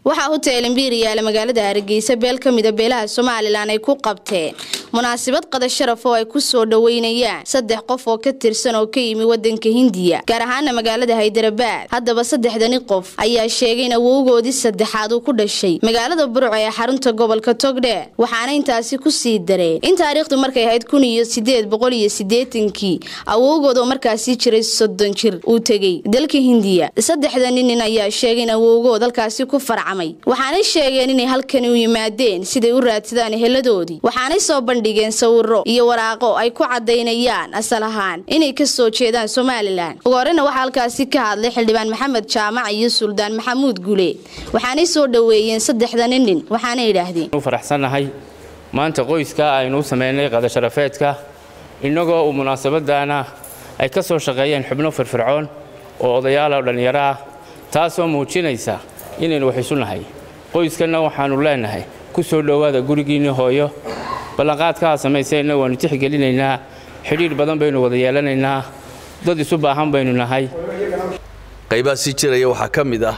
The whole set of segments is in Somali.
waxaa hotel imbiir yaala magaalada hargeysa beel ka mida beelaha somalilan ay ku qabteen munaasabad qada sharaf oo ay ku soo dhoweynayaan saddex qof oo ka tirsan oo ka yimi wadanka hindiya gaar ahaana magaalada haydarabaad haddaba saddexdani qof ayaa sheegay in awowgoodii saddexaad uu ku dhashay magaalada burco ee xarunta gobolka togdheer waxaana intaasi ku sii dareen in taariikhdu markay ahayd kun iyo sideed boqol iyo sideetankii awowgood oo markaasi jiray soddon jir uu tegey dalka hindiya saddexdani nin ayaa sheegay in awowgood halkaasi ku farcamay waxaanay sheegeen inay halkani u yimaadeen siday u raadsadaan heladoodii waxaanay soo bandhigeen sawiro iyo waraaqo ay ku cadaynayaan asal ahaan inay ka soo jeedaan somalilan ugu horeyna waxaa halkaasi ka hadlay xildhibaan maxamed jaamac iyo suldaan maxamuud guleed waxaanay soo dhoweeyeen saddexdani nin waxaana yidhaahdeen faraxsannahay maanta qoyska aynu u samaynay qadasharafeedka innagoo uu munaasabadana ay ka soo shaqeeyeen xubno firfircoon oo odayaal oo dhallinyaro ah taasoo muujinaysa inaynu wax isu nahay qoyskanna waxaannu leenahay ku soo dhowaada gurigiinni hooyo ballanqaadkaa samayseenna waannu tixgelinaynaa xidhiidh badan baynu wada yeelanaynaa dad isu baahan baynu nahay qaybaa sii jiraya waxaa ka mid ah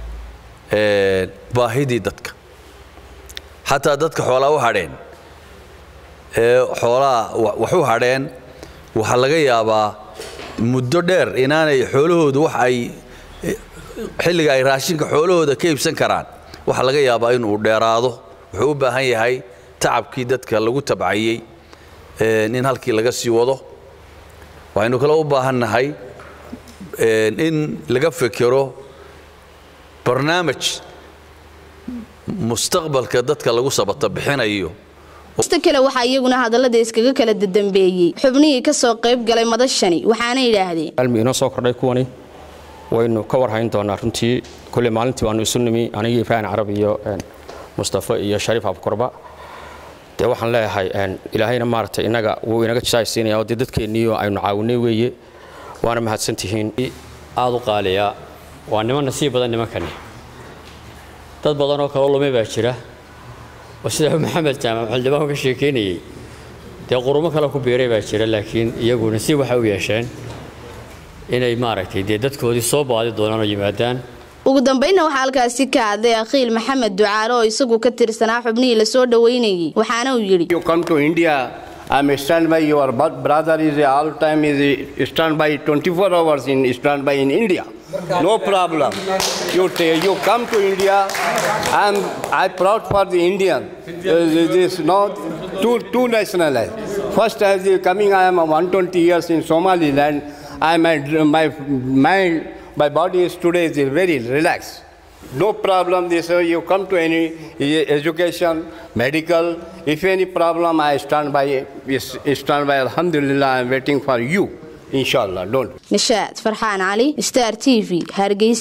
baahidii dadka xataa dadka xoolaa u hadheen ee xoolaa wax u hadheen waxaa laga yaabaa muddo dheer inaanay xoolahoodu wax ay xilliga ay raashinka xoolahooda ka iibsan karaan waxaa laga yaabaa inuu dheeraado wuxuu u baahan yahay tacabkii dadka lagu tabcayey in halkii laga sii wado waxaynu kale u baahannahay in laga fekero barnaamij mustaqbalka dadka lagu sabata bixinayo ista kale waxaa iyaguna hadallada iskaga kala dadambeeyey xubnihii ka soo qayb galay madashani waxaana yidhaahdeen almi inoo soo kordhay kuwani waynu ka warhayn doonaa runtii kulle maalintii waanu isu nimi anigii ibraahim carab iyo mustafa iyo shariif abkorba dee waxaan leeyahay ilaahayna maaragtay inaga wuu inaga jaaysiinaya oo dee dadkeenniioo aynu caawinay weeye waana mahadsantihiin aad u qaaliya waa niman nasiib badan nimankani dad badan oo kaloo lumay baa jira oo sida maxamed jaamac xildhibaan ka sheekaynayey dee qurumo kale ku biiray baa jira laakiin iyagu nasiib waxay u yeesheen inay maaragtay dee dadkoodii soo baadi doonaan oo yimaadaan ugu dambaynna waxaa halkaasi ka hadlay akhiil maxamed ducaale oo isagu ka tirsanaa xubnihii lasoo dhoweynayey waxaana uu yidhi I'm stand by your brother is all time is stand by 24 hours in stand by in India. No problem. You you come to India. I'm I proud for the Indian. Uh, this not two two nationalized. First as the coming, I am 120 years in Somaliland. I my my mind my body is today is very relaxed. No problem. This uh, you come to any education, medical. If any problem, I stand by. Stand by. Alhamdulillah, I'm waiting for you. Inshallah. Don't. Nishaad Farxaan Ali, Star TV, Hargeysa.